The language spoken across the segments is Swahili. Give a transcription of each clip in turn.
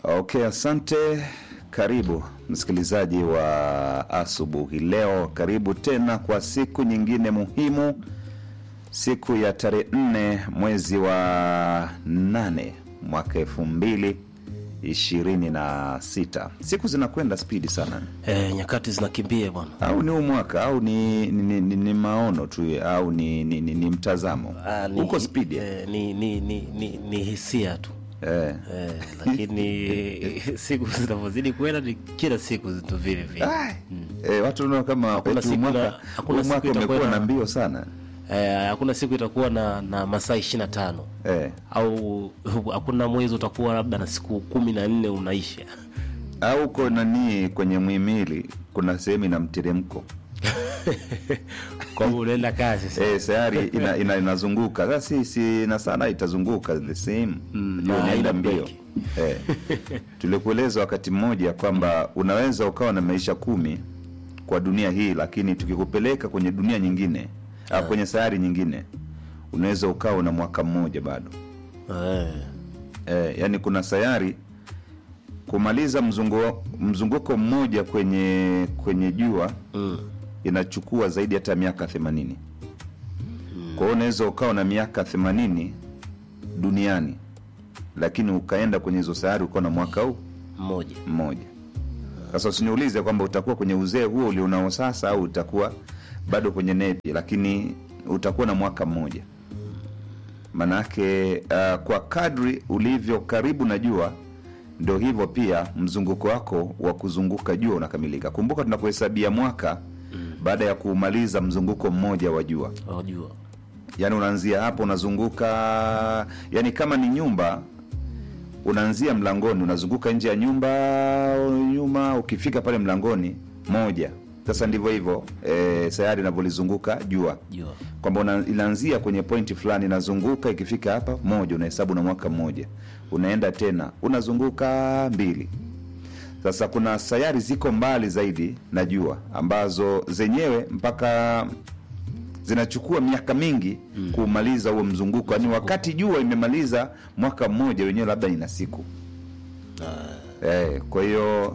Okay, asante. Karibu msikilizaji wa asubuhi leo, karibu tena kwa siku nyingine muhimu, siku ya tarehe nne mwezi wa nane mwaka elfu mbili ishirini na sita. Siku zinakwenda spidi sana, Eh, nyakati zinakimbia bwana. au ni huu mwaka au ni, ni, ni, ni maono tu au ni, ni, ni, ni mtazamo Ah, ni- huko spidi eh. eh, ni, ni, ni, ni, ni hisia tu Eh. eh, lakini siku zinavyozidi kwenda ni kila siku zitu vile vile Ai, eh, watu naona kama Hakuna eti huu siku mwaka na- hakuna huu siku mwaka itakuwa umekuwa na- na mbio sana eh, hakuna siku itakuwa na, na masaa ishirini na tano eh. au hakuna mwezi utakuwa labda na siku kumi na nne unaisha au uko nani kwenye mwimili kuna sehemu ina mteremko kwa hiyo unaenda kazi sasa. eh, sayari ina, ina, inazunguka sasa si, si na sana itazunguka the same Mm, Ndio na inaenda haina mbio break. eh. tulikueleza wakati mmoja kwamba unaweza ukawa na maisha kumi kwa dunia hii lakini tukikupeleka kwenye dunia nyingine au kwenye sayari nyingine unaweza ukawa na mwaka mmoja bado eh, eh, yani kuna sayari kumaliza mzungu, mzunguko mmoja kwenye kwenye jua mm, inachukua zaidi hata miaka themanini kwa hiyo unaweza ukawa na miaka themanini duniani lakini ukaenda kwenye hizo sayari ukawa na mwaka huu mmoja mmoja sasa usiniulize kwamba utakuwa kwenye uzee huo ulionao sasa au utakuwa bado kwenye nepi lakini utakuwa na mwaka mmoja manake uh, kwa kadri ulivyo karibu na jua ndo hivyo pia mzunguko wako wa kuzunguka jua unakamilika kumbuka tunapohesabia mwaka baada ya kuumaliza mzunguko mmoja wa jua wajua yaani unaanzia hapo unazunguka yani kama ni nyumba unaanzia mlangoni unazunguka nje ya nyumba nyuma ukifika pale mlangoni moja sasa ndivyo hivyo e, sayari inavyolizunguka jua jua kwamba una- inaanzia kwenye pointi fulani inazunguka ikifika hapa moja unahesabu na mwaka mmoja unaenda tena unazunguka mbili sasa kuna sayari ziko mbali zaidi na jua ambazo zenyewe mpaka zinachukua miaka mingi mm. kuumaliza huo mzunguko yaani wakati jua imemaliza mwaka mmoja wenyewe labda ina siku eh, kwa hiyo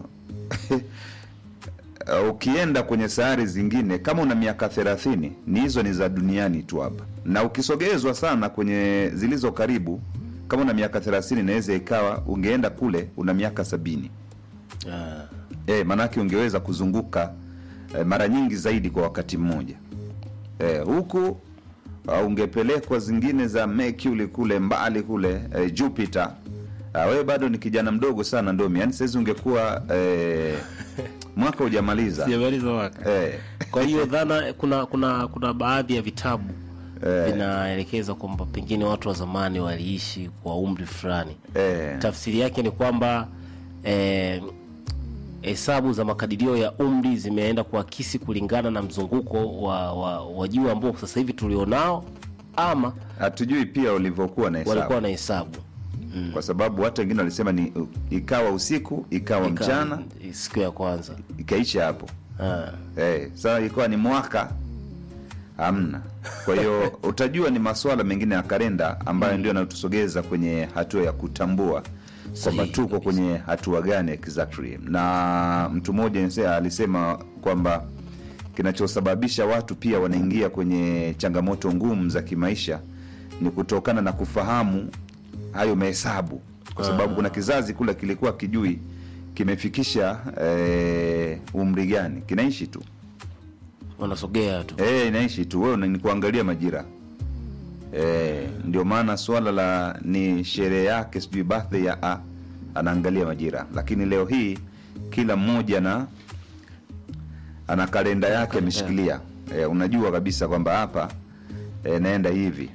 Uh, ukienda kwenye sayari zingine kama una miaka thelathini ni hizo ni za duniani tu hapa na ukisogezwa sana kwenye zilizo karibu kama una miaka thelathini inaweza ikawa ungeenda kule una miaka sabini ah, e, maanake ungeweza kuzunguka e, mara nyingi zaidi kwa wakati mmoja e, huku uh, ungepelekwa zingine za Mercury kule mbali kule e, Jupiter uh, wewe bado ni kijana mdogo sana ndomi yani sahizi ungekuwa e, mwaka hujamaliza sijamaliza mwaka e, kwa hiyo dhana kuna kuna kuna baadhi ya vitabu vinaelekeza kwamba pengine watu wa zamani waliishi kwa umri fulani e, tafsiri yake ni kwamba eh, hesabu za makadirio ya umri zimeenda kuakisi kulingana na mzunguko wa, wa, wa jua ambao sasa hivi tulionao ama hatujui pia ulivyokuwa na hesabu walikuwa na hesabu kwa sababu watu wengine walisema ni uh, ikawa usiku ikawa Ika- mchana siku ya kwanza ikaisha hapo ah. Eh, sasa ilikuwa ni mwaka hamna. Kwa hiyo utajua ni masuala mengine ya kalenda ambayo ndio yanatusogeza kwenye hatua ya kutambua kwamba Sahihi tuko kwenye hatua gani exactly. Na mtu mmoja nse- alisema kwamba kinachosababisha watu pia wanaingia kwenye changamoto ngumu za kimaisha ni kutokana na kufahamu hayo mahesabu, kwa sababu kuna kizazi kule kilikuwa kijui kimefikisha eh, umri gani, kinaishi tu wanasogea tu Eh, inaishi tu wewe ni kuangalia majira eh, ndio maana swala la ni sherehe yake sijui birthday ya a anaangalia majira lakini leo hii kila mmoja na ana kalenda yake ameshikilia eh, unajua kabisa kwamba hapa eh, naenda hivi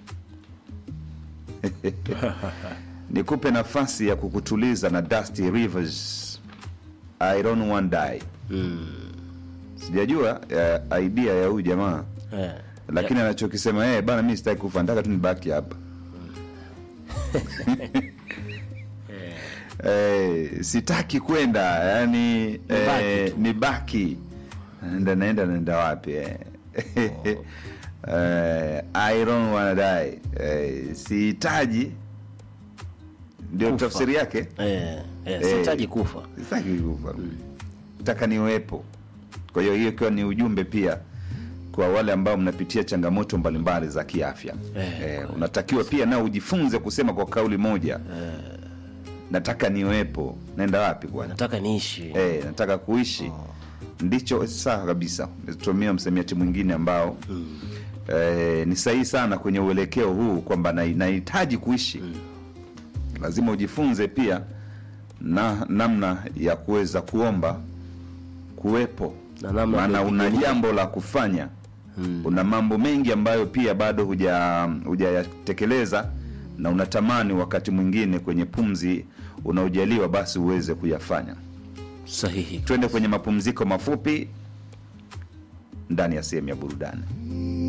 nikupe nafasi ya kukutuliza na Dusty Rivers I don't want die sijajua eh, idea ya huyu jamaa eh. lakini anachokisema yeye bana mi sitaki kufa nataka tu nibaki hapa eh, sitaki kwenda yani Nibaki eh, tu. nibaki naenda naenda naenda wapi eh. eh, I don't wanna die eh, sihitaji ndio Kufa. tafsiri yake eh, eh, Eh. sihitaji kufa sitaki kufa nataka niwepo kwa hiyo hiyo ikiwa ni ujumbe pia kwa wale ambao mnapitia changamoto mbalimbali za kiafya Eh, eh, unatakiwa pia nao ujifunze kusema kwa kauli moja nataka niwepo naenda wapi kwani nataka niishi eh, nataka kuishi ndicho sawa kabisa tumia msamiati mwingine ambao eh, ni sahihi sana kwenye uelekeo huu kwamba na- nahitaji kuishi lazima ujifunze pia na namna ya kuweza kuomba kuwepo Na namna ya maana una kuipigania. jambo la kufanya una mambo mengi ambayo pia bado huja hujayatekeleza na unatamani wakati mwingine kwenye pumzi unaojaliwa basi uweze kuyafanya sahihi twende kwenye mapumziko mafupi ndani ya sehemu ya burudani